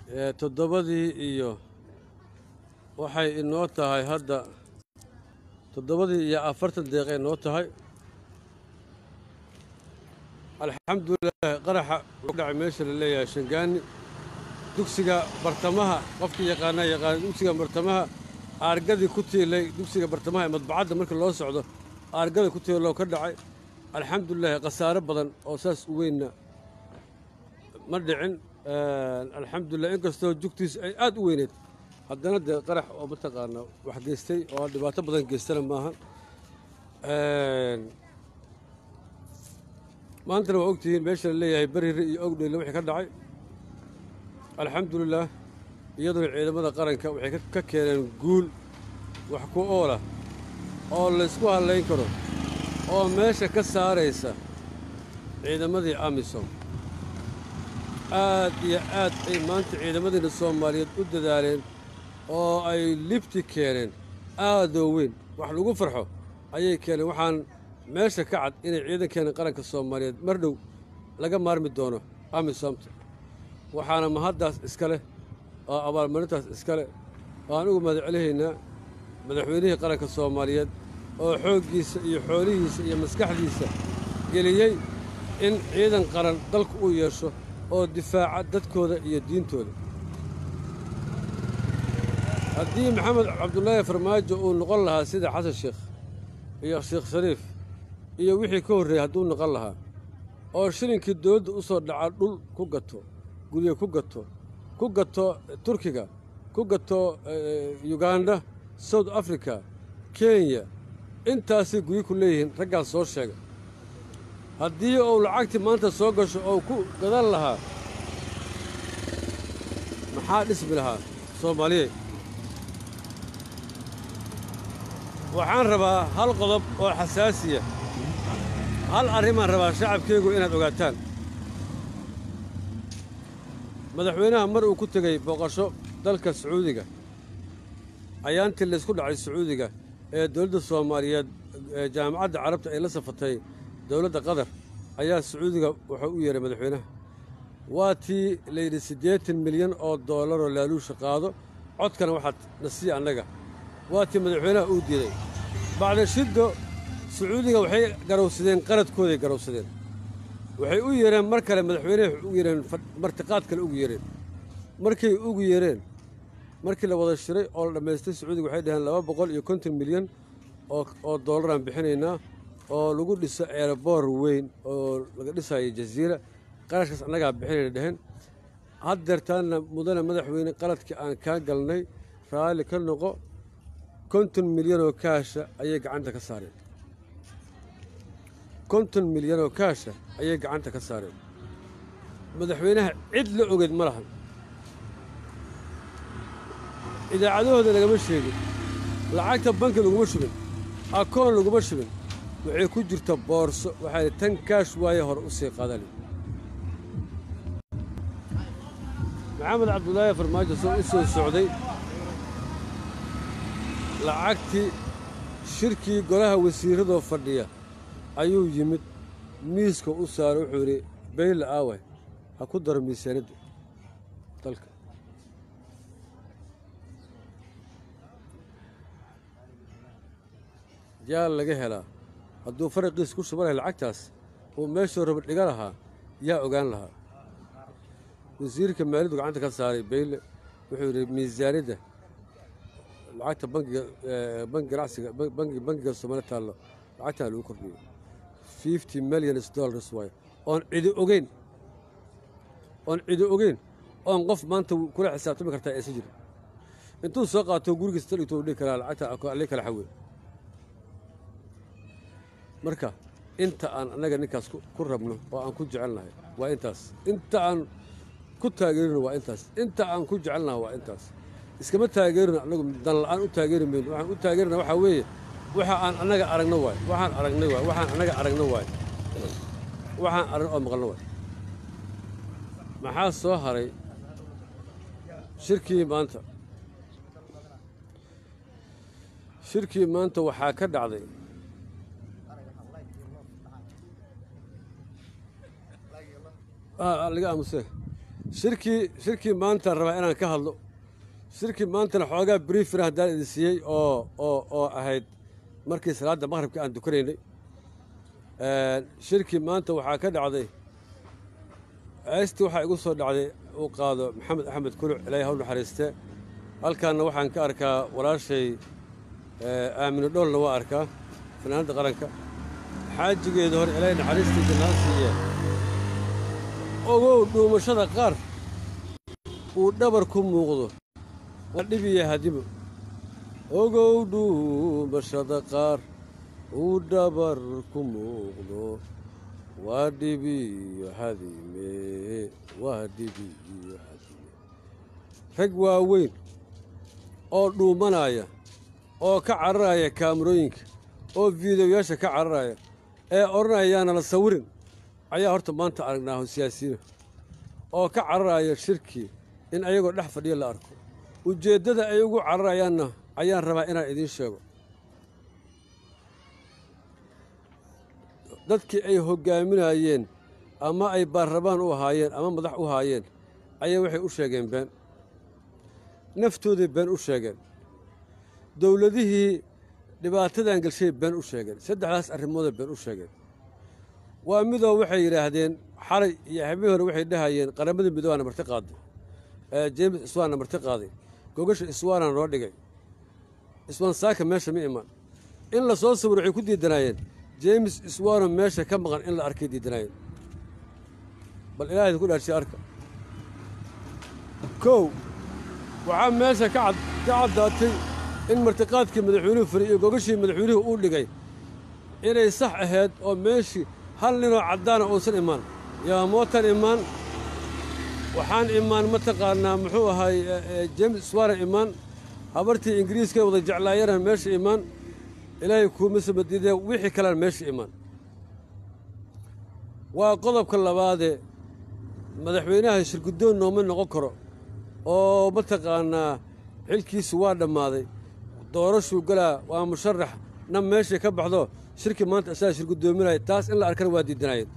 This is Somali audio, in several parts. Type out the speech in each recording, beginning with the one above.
ee toddobadii iyo waxay inoo tahay hadda toddobadii iyo afartan deeqay inoo tahay alxamdulilah qaraxa wuxuu dhacay meesha la leeyahay shangaani dugsiga bartamaha qofkii yaqaanaa yaqaana dugsiga bartamaha aargadii ku tiilay dugsiga bartamaha ee madbacadda marka loo socdo aargadii ku tiiloo ka dhacay alxamdulilahi khasaare badan oo saas u weynna ma dhicin alxamdulilah inkastoo jugtiis ay aad u weyneed haddana dee qarax oo mataqaana wax geystay oo dhibaato badan geystana maaha maantana waa ogtihiin meesha la leeyahay berire iyo ogdheyle wixii ka dhacay alxamdulilah iyaduna ciidamada qaranka waxay ka keeneen guul wax ku oola oo laysku hallayn karo oo meesha ka saaraysa ciidamadii amisom aad iyo aad ay maanta ciidamadiina soomaaliyeed u dadaaleen oo ay libti keeneen aadoo weyn wax lagu farxo ayay keeneen waxaan meesha ka cad inay ciidankeena qaranka soomaaliyeed mar dhow laga maarmi doono amisomta waxaana mahaddaas iska leh oo abaalmarintaas iska leh waan ugu mahadcelihaynaa madaxweynihii qaranka soomaaliyeed oo xooggiisa iyo xoolihiisa iyo maskaxdiisa geliyey in ciidan qaran dalku uu yeesho oo difaaca dadkooda iyo diintooda haddii maxamed cabdulaahi farmaajo uu noqon lahaa sida xasan sheekh iyo sheekh shariif iyo wixii ka horreeyey hadduu noqon lahaa oo shilinkii dowladda u soo dhaca dhul ku gato guryo ku gato ku gato turkiga ku gato yuganda south africa kenya intaasay guryo ku leeyihiin raggaan soo sheega haddii uu lacagtii maanta soo gasho oo ku gadan lahaa maxaa dhismi lahaa soomaaliye waxaan rabaa hal qodob oo xasaasiya hal arrimaan rabaa shacabkaygu inaad ogaataan madaxweynaha mar uu ku tegey booqasho dalka sacuudiga ayaantii laysku dhacay sacuudiga ee dowladda soomaaliyeed ee jaamacadda carabta ay la safatay dowladda qatar ayaa sacuudiga wuxuu u yeehay madaxweynaha waa tii layidhi siddeetan milyan oo doolaroo laaluusha qaado codkana waxaad nasiya annaga waa tii madaxweynaha uu diiday bacda shiddo sacuudiga waxay garowsadeen qaradkooday garowsadeen waxay u yeereen mar kale madaxweyneha ugu yeereen martiqaad kale ugu yeereen markay ugu yeereen markii la wada shiray oo la dhammaystay sacuudiga waxay dhaheen laba boqol iyo konton milyan oo doolaraan bixinaynaa oo lagu dhiso eeraboor weyn oo laga dhisayo jaziira qarashkaas annagaa bixinayna dheheen haddeertaanna mudane madaxweyne qaladkii aan kaa galnay raalli ka noqo konton milyanoo kaasha ayay gacanta ka saareen konton milyanoo kaasha ayay gacanta ka saareen madaxweynaha cid la ogeed ma lahan idaacadahooda lagama sheegin lacagta banki laguma shubin akoon laguma shubin waxay ku jirta boorso waxaa tan kaash waaye hore u sii qadali maxamed cabdulaahi farmaajo soo u soo socday lacagtii shirkii golaha wasiirradoo fadhiya ayuu yimid miiska u saaray wuxuu yidhi bayle aaway ha ku daro miisaanadda dalka yaa laga helaa hadduu faraqiis ku shuba lahay lacagtaas uu meeshuu raba dhiga lahaa yaa ogaan lahaa wasiirka maaliyaddu gacanta ka saaray bayle wuxuu yidhi miisaanidda lacagta bangiga bangi ganacsiga bangi bangiga soomaali taallo lacagtaa lagu kordhiyo fifty millions dollars waayo oon cidi ogeyn oon cidi ogeyn oon qof maanta kula xisaabtami kartaa aysan jirin intuu soo qaato gurigiisa tadhigto u dhihi karaa lacagta alii kala xawey marka inta aan annaga ninkaas ku rabno oo aan ku jecelnahay waa intaas inta aan ku taageerino waa intaas inta aan ku jecelnahay waa intaas iskama taageerino annagu dan la'aan u taageeri mayno waxaan u taageerina waxaa weeye waxa aan annaga aragno waay waxaan aragnay waay waxaan annaga aragno waay waxaan aragno oo maqalno waay maxaa soo haray shirkii maanta shirkii maanta waxaa ka dhacday laga aamusee shirkii shirkii maanta rabaa inaan ka hadlo shirkii maantana xoogaa briefina haddaan idin siiyey oo oo oo ahayd markii salaadda maqhribka aan dukanaynay shirkii maanta waxaa ka dhacday heestii waxaa igu soo dhacday uu qaado maxamed axmed kuluc ilaahay haw naxariiste halkaanna waxaan ka arkaa walaashay aamino dhoolna waa arkaa fanaanadda qaranka xaajigeeda hore ilaahay naxariistiisa naa siiye ogow dhuumashada qaar uu dhabar ku muuqdo waa dhibiya hadimo ogow dhuumashada qaar uu dhabar ku muuqdo waa dhibiyo hadime waa dhibiyo hadime rag waaweyn oo dhuumanaya oo ka cararaya kaamarooyinka oo fiidiyoyaasha ka cararaya ee odhanayaana la sawirin ayaa horta maanta aragnaaho siyaasiyiina oo ka cararaya shirkii in ayagoo dhex fadhiya la arko ujeeddada ay ugu cararayaanna ayaan rabaa inaan idiin sheego dadkii ay hoggaaminayeen ama ay baarlamaan u ahaayeen ama madax u haayeen ayaa waxay u sheegeen been naftooday been u sheegeen dowladihii dhibaatadan gelshay been u sheegeen saddexdaas arrimooday been u sheegeen waa midoo waxay yidhaahdeen xalay iyo habeen hore waxay dhahayeen qaramada midoobaana marti qaaday jeemis iswaanna marti qaaday gogasha iswaana noo dhigay iswaan saaka meesha ma iman in la soo sawir waxay ku diidanaayeen jeemis iswaano meesha ka maqan in la arkay diidanaayeen bal ilaahayda ku dhaarsiya arka kow waxaa meesha ka caddaatay in martiqaadkii madaxweynuhu fariy iyo gogashii madaxweynuhu uu dhigay inay sax ahayd oo meeshii hal ninoo caddaana uusan imaan yaamootan imaan waxaan imaan mataqaannaa muxuu ahaay jeemis iswaana imaan habartii ingiriiska wada jeclaayana meesha imaan ilaahay kuuma samadiidee wixii kalena meesha imaan waa qodobka labaadee madaxweynaha shirguddoon nooma noqon karo oo mataqaannaa xilkiisu waa dhammaaday doorashuu galaa waa musharax na meeshay ka baxdo shirki maanta isagaa shirguddoominaya taas in la arkana waa diidanaayeen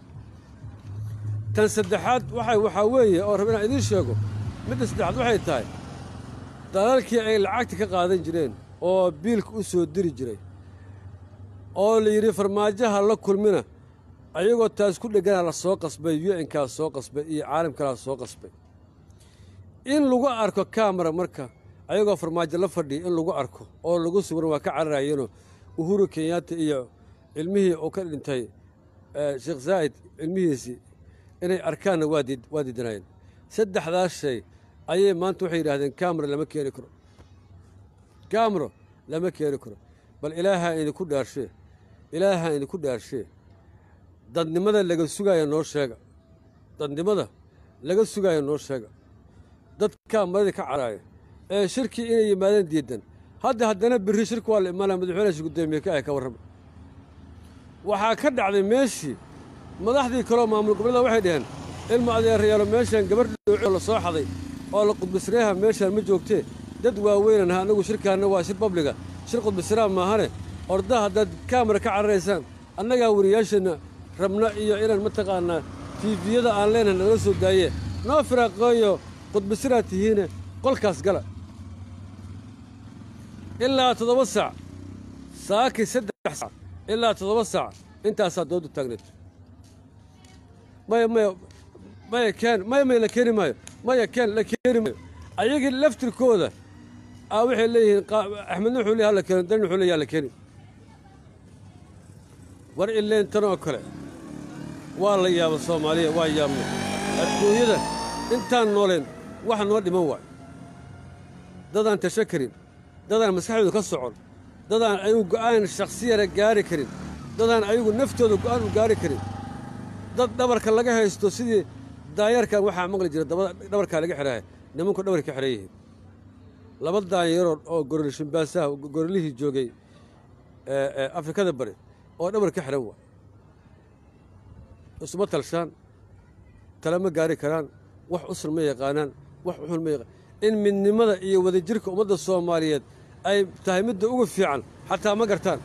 tan saddexaad waxay waxaa weeye oo rab inaan idiin sheego midda saddexaad waxay tahay dalalkii ay lacagta ka qaadan jireen oo biilka u soo diri jiray oo la yidhi farmaajaha la kulmina ayagoo taas ku dhegganaa la soo qasbay yu-nkaas soo qasbay iyo caalamkalaa soo qasbay in lagu arko kamara marka ayagoo farmaajo la fadhiya in lagu arko oo lagu sugan waa ka cararayeenoo uhuru kenyaata iyo ilmihii uu ka dhintay sheekh zaa'id ilmihiisii inay arkaanna waa diidanaayeen saddexdaas shay ayay maanta waxay yidhahdeen kamara lama keeni karo kamaro lama keeni karo bal ilaahaa idinku dhaarshee ilaahaa idinku dhaarshee dadnimada laga sugaaya noo sheega dadnimada laga sugaaya noo sheega dadkaa marada ka caraaya ee shirkii inay yimaadeen diidan hadda haddana birri shirki waa la imaanaya madaxweynaha guddoomiye ka ah ka warrama waxaa ka dhacday meeshii madaxdii kaloo maamul gobollada waxay dhaheen ilma adeerayaalo meeshaan gabadh dhooco la soo xaday oo la qudbisreeha meeshaan ma joogtee dad waaweynan ha annagu shirkaanna waa shir babliga shir qudbisraa maahane ordaha haddaad kaamara ka cararaysaan annagaa wariyaasheenna rabna iyo inaan mataqaannaa tiifiyada aan leenahay nagala soo daaye noo firaaqeeyo qudbisiraa tihiine qolkaas gala ilaa toddoba saac saakii saddex saac ilaa toddoba saac intaasaa doodu taagneed maya maya maya keen maya maya la keeni maayo maya keen la keeni maayo ayagii laftirkooda a waxay leeyihiin axmedna wuxuu leey hala keeno dalna wuxuu leeyaha la keeni war ileen tan oo kale waa la yaaba soomaaliya waa yaabnay adduunyada intaan nooleen wax noo dhiman waay dadaan tasho karin dadaan maskaxdooda ka socon dadaan ayagu go'aan shakhsiyana gaari karin dadaan ayagu naftooda go'aan u gaari karin dad dhabarka laga haysto sidii daayarkan waxaa maqli jira dhabarkaa laga xidhaahay nimanku dhabarka ka xidhan yihiin laba daanyaroo oo goroli shimbaasaha gorolihii joogay afrikada bari oo dhabar ka xidhan waay isuma talshaan tale ma gaari karaan wax usul ma yaqaanaan wax uxun ma yaqaan in midnimada iyo wadajirka ummadda soomaaliyeed ay tahay midda ugu fiican xataa ma gartaan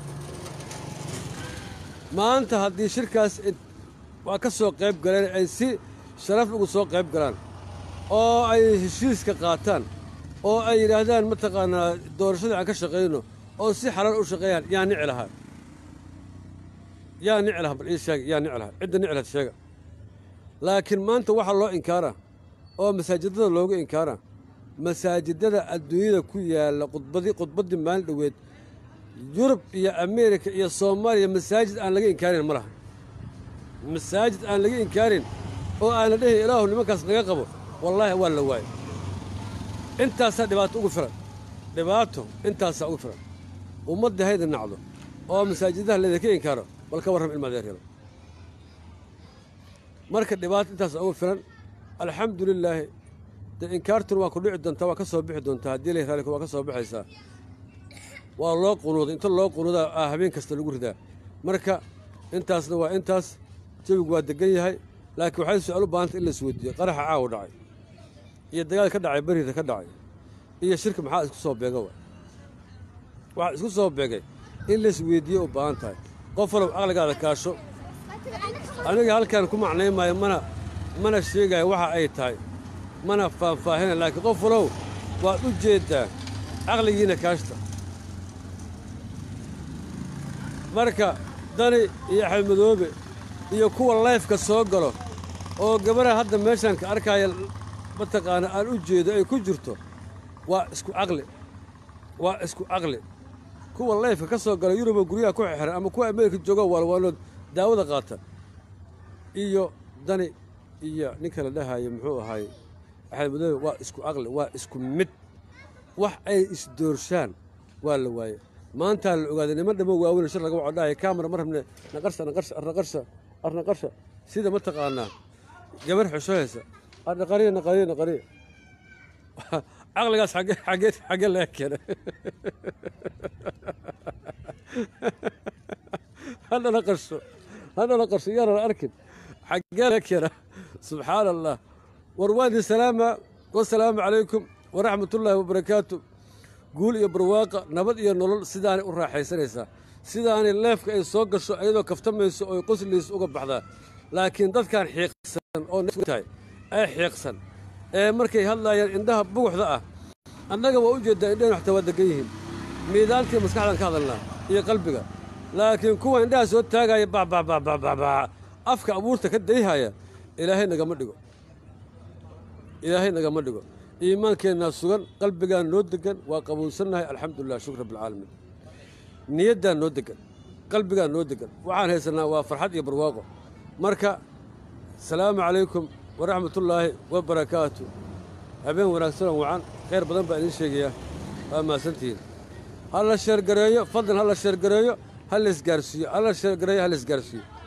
maanta haddii shirkaas waa ka soo qayb galeen ay si sharaf ugu soo qayb galaan oo ay heshiiska qaataan oo ay yidhaahdaan mataqaanaa doorashadii aan ka shaqayno oo si xalaal u shaqeeyaan yaa nici lahaa yaa nici lahaa bal ii sheega yaa nici lahaa cidda nici lahayd sheega laakiin maanta waxaa loo inkaaraa oo masaajidada loogu inkaaraa masaajidada adduunyada ku yaalla khudbadii khudbaddii maalin dhoweed yurub iyo ameerika iyo soomaaliya masaajid aan laga inkaarin ma laha masaajid aan laga inkaarin oo aana dhehin ilaahu nimankaas naga qabo wallaahi waa la waayo intaasaa dhibaato ugu filan dhibaato intaasaa ugu filan ummadda hayda nacdo oo masaajidaha laydinka inkaaro bal ka warram ilma adeeryada marka dhibaato intaasaa ugu filan alxamdu lilaahi dee inkaartuna waa ku dhici doontaa waa ka soo bixi doontaa haddii la raali waa ka soo baxaysaa waa loo qunuuday inta loo qunuudaa ah habeen kasta lagu ridaa marka intaasna waa intaas jawigu waa degan yahay laakiin waxay su-aal u baahantay in la isweydiiyo qaraxa caawa dhacay iyo dagaal ka dhacay beriida ka dhacay iyo shirka maxaa isku soo beega wa waxaa isku soo beegay in la isweydiiyo u baahan tahay qof walow caqligaada kaasho aniga halkaan ku macnaymaayo mana mana sheegaayo waxa ay tahay mana faahfaahina laakiin qof walow waad u jeeddaa caqligiina kaashta marka dani iyo axmed madoobe iyo kuwa layfka soo galo oo gabadha hadda meeshaan ka arkaaya mataqaana aan u jeedo ay ku jirto waa isku caqli waa isku caqli kuwa layfka ka soo gala yuruboo guryaha ku xexiran ama kuwa ameerika jooga waalwaalood daawada qaata iyo dani iyo ninka la dhahayo muxuu ahaay axmed madoobe waa isku caqli waa isku mid wax ay isdoorshaan waa la waaye maantaa la ogaaday niman dhamo waaweyn shir laga waco dhahay kaamara ma rabne naqarsha naqarsha arnaqarsha arnaqarsha sida mataqaanaa gabar xushohaysa arnaqariya naqariya naqariya caqligaas xagge xagge xagge laga keenay hadhana qarsho hadhana qarsho yaanan arkin xaggee laga keena subxaana allah war waadi salaama wasalaamu calaykum waraxmatullaahi wabarakaatu guul iyo barwaaqa nabad iyo nolol sidaanay u raaxaysanaysaa sidaanay leefka ay soo gasho iyadoo kaftamayso oo qosliis uga baxdaa laakiin dadkan xiiqsan oo tahay ee xiiqsan ee markay hadlaayaan indhaha buguxda ah annaga waa u jeeddaa indhaheen xataa waa degan yihiin miidaantii maskaxdan ka hadalnaa iyo qalbiga laakiin kuwa indhaha soo taagaya babababababa afka abuurta ka dayhaya ilaahay nagama dhigo ilaahay nagama dhigo iimaankeennaa sugan qalbigaan noo degan waa qabuulsannahay alxamdulilah shukr rabbilcaalamiin niyaddaan noo degan qalbigaan noo degan waxaan haysannaa waa farxad iyo barwaaqo marka asalaamu calaykum waraxmatullaahi wabarakaatu habeen wanaagsanoo wacan khayr badan baa idiin sheegayaa waa mahadsantihiin ha la sheergareeyo fadlan ha la sheergareeyo ha la isgaarsiiyo ha la sheergareeyo ha la isgaarsiiyo